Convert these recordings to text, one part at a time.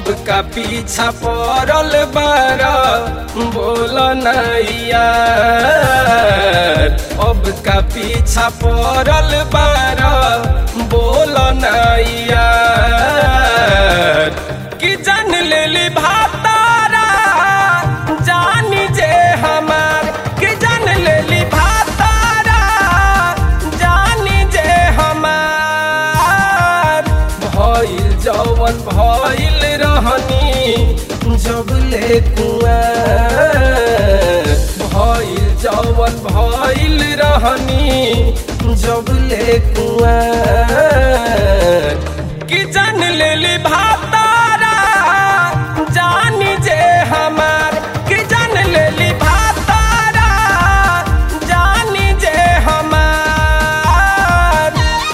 अब का पीछा पड़ल बार बोल नैया अब का पीछा पड़ल बार बोल नैया कि जान लेली भातारा जानी जे हमार कि जान लेली भातारा जानी जे हमार भइल जवन भइल रहनी जब ले कुआर भइल जवन भइल रहनी जब ले कुआर कि जान लेली भातारा जानी जे हमार कि जान लेली भातारा जानी जे हमार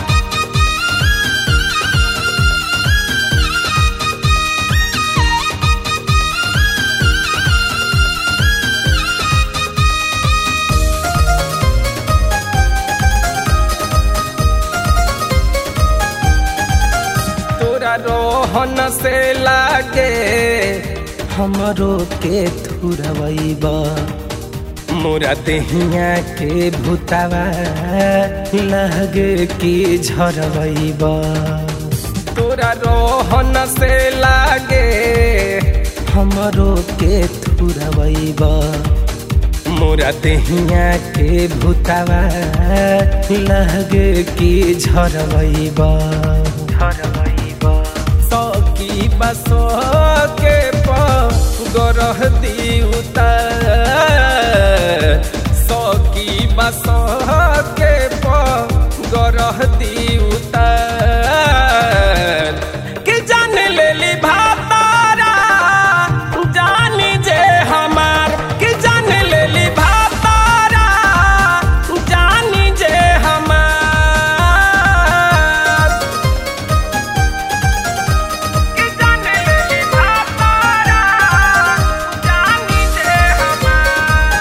तोरा रोहन से लागे हमरो के थुरवैबा मोरा देहिया के भूतावा लगे की झरवैबा तोरा रोहन से लागे हमरो के थुरवैबा मोरा देहिया के भूतावा लगे की झरवैबा झरवैबा सकी बस के गरह दिउता सकी बस के गरह दिउता कि जान लेली भातारा जानी जे हमार कि जान लेली भातारा जानी जे हमार कि जान लेली भातारा जानी जे हमार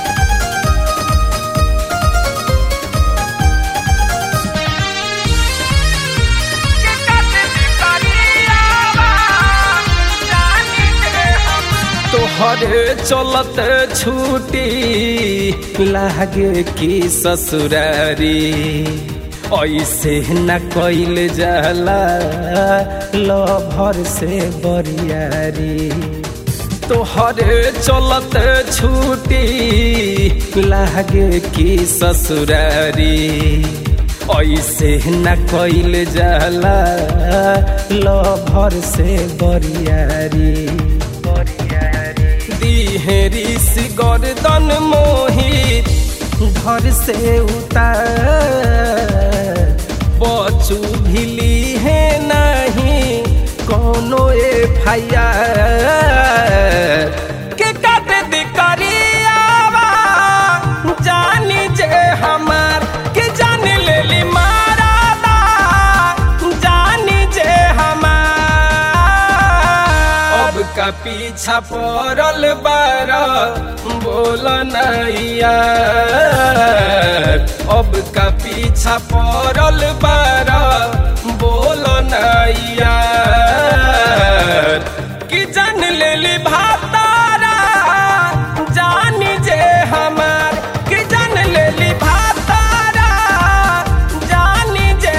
कि कतली करियावा जानी जे हमार तोहरे चलत छूटी लागे की ससुरारी ऐसे न कैल जाला लभर से बरियारी तोहरे चलत छूटी लागे की ससुरारी ऐसे न कैल जाला लभर से बरियारी दिहेरी सी गर्दन मोहित घर से उतार बचू भिली है नहीं कोनो एफ के काट दी करियावा जानी जे हमार के जान लेली मारादा जानी जे हमार अब का पीछा पड़ल बार बोल नैया अब का पीछा पड़ल बार बोल नैया कि जान लेली भातारा जानी जे हमार कि जान लेली भातारा जानी जे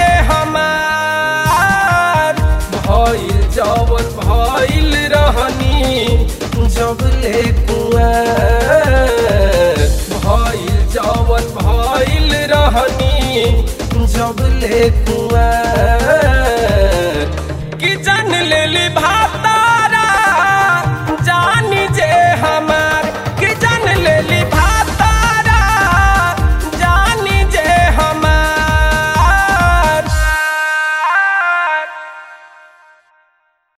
हमार भइल जवन भइल रहनी जब ले कुआर भइल जवन भइल रहनी जब ले कुआर